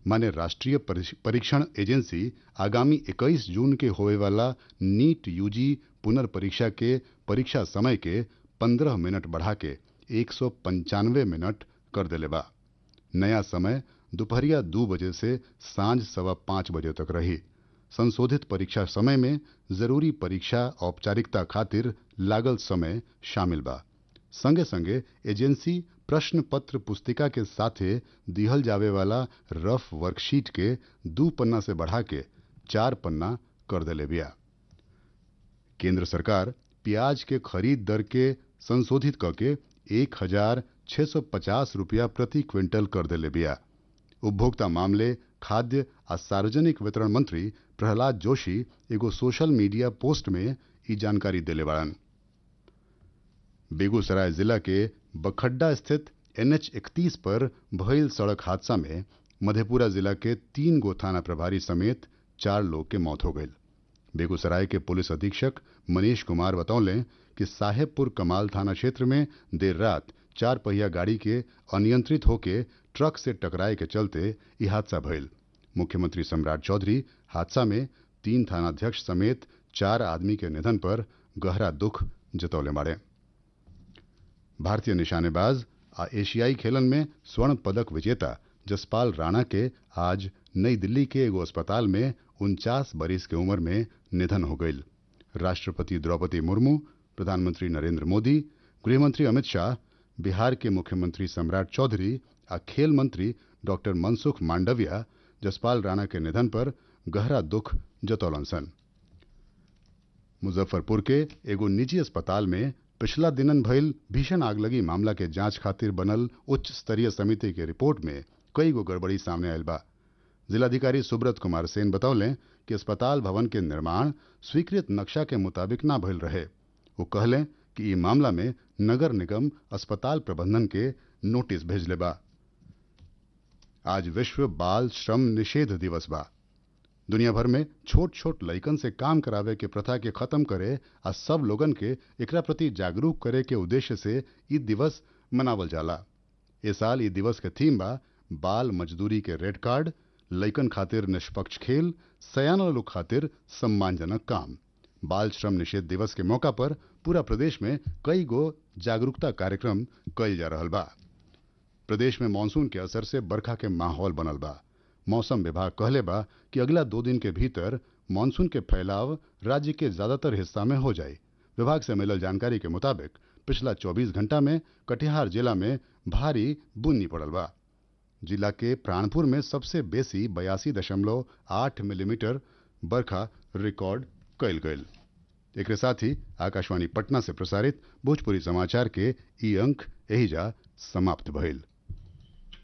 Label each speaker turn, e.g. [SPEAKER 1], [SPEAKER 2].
[SPEAKER 1] माने राष्ट्रीय परीक्षण एजेंसी आगामी 21 जून के होए वाला नीट यूजी पुनर्परीक्षा के परीक्षा समय के 15 मिनट बढ़ा के एक मिनट कर देले बा नया समय दोपहरिया दो बजे से सांझ सवा पाँच बजे तक रही संशोधित परीक्षा समय में जरूरी परीक्षा औपचारिकता खातिर लागल समय शामिल बा संगे संगे एजेंसी प्रश्न पत्र पुस्तिका के साथे दिहल जावे वाला रफ वर्कशीट के दू पन्ना से बढ़ा के चार पन्ना कर देले बिया केंद्र सरकार प्याज के खरीद दर के संशोधित करके एक हजार छह सौ पचास रुपया प्रति क्विंटल कर देले बिया उपभोक्ता मामले खाद्य आ सार्वजनिक वितरण मंत्री प्रहलाद जोशी एगो सोशल मीडिया पोस्ट में ई जानकारी देले बाड़न बेगूसराय जिला के बखड्डा स्थित एनएच इकतीस पर भइल सड़क हादसा में मधेपुरा जिला के तीन गो थाना प्रभारी समेत चार लोग के मौत हो गई बेगूसराय के पुलिस अधीक्षक मनीष कुमार बतौले कि साहेबपुर कमाल थाना क्षेत्र में देर रात चार पहिया गाड़ी के अनियंत्रित होके ट्रक से टकराए के चलते यह हादसा भइल मुख्यमंत्री सम्राट चौधरी हादसा में तीन थानाध्यक्ष समेत चार आदमी के निधन पर गहरा दुख जतौले बाड़े भारतीय निशानेबाज आ एशियाई खेलन में स्वर्ण पदक विजेता जसपाल राणा के आज नई दिल्ली के एगो अस्पताल में उनचास बरिस के उम्र में निधन हो गई राष्ट्रपति द्रौपदी मुर्मू प्रधानमंत्री नरेंद्र मोदी गृहमंत्री अमित शाह बिहार के मुख्यमंत्री सम्राट चौधरी आ खेल मंत्री डॉक्टर मनसुख मांडविया जसपाल राणा के निधन पर गहरा दुख जतौलन सन मुजफ्फरपुर के एगो निजी अस्पताल में पिछला दिनन भइल भीषण आगलगी मामला के जांच खातिर बनल उच्च स्तरीय समिति के रिपोर्ट में कई गो गड़बड़ी सामने आयल बा जिलाधिकारी सुब्रत कुमार सेन बतौले कि अस्पताल भवन के निर्माण स्वीकृत नक्शा के मुताबिक ना भइल रहे वो कहले कि ई मामला में नगर निगम अस्पताल प्रबंधन के नोटिस भेजले बा आज विश्व बाल श्रम निषेध दिवस बा दुनिया भर में छोट छोट लइकन से काम करावे के प्रथा के खत्म करे आ सब लोगन के एकरा प्रति जागरूक करे के उद्देश्य से ई दिवस मनावल जाला ए साल ई दिवस के थीम बा बाल मजदूरी के रेड कार्ड लइकन खातिर निष्पक्ष खेल सयाना लोग खातिर सम्मानजनक काम बाल श्रम निषेध दिवस के मौका पर पूरा प्रदेश में कई गो जागरूकता कार्यक्रम कइल जा रहल बा प्रदेश में मानसून के असर से बरखा के माहौल बनल बा मौसम विभाग कहले बा कि अगला दो दिन के भीतर मानसून के फैलाव राज्य के ज्यादातर हिस्सा में हो जाए विभाग से मिलल जानकारी के मुताबिक पिछला 24 घंटा में कटिहार जिला में भारी बूंदी पड़ल बा जिला के प्राणपुर में सबसे बेसी बयासी दशमलव आठ मिलीमीटर बरखा रिकॉर्ड कयल गयल एक साथ ही आकाशवाणी पटना से प्रसारित भोजपुरी समाचार के ई अंक एहिजा समाप्त भइल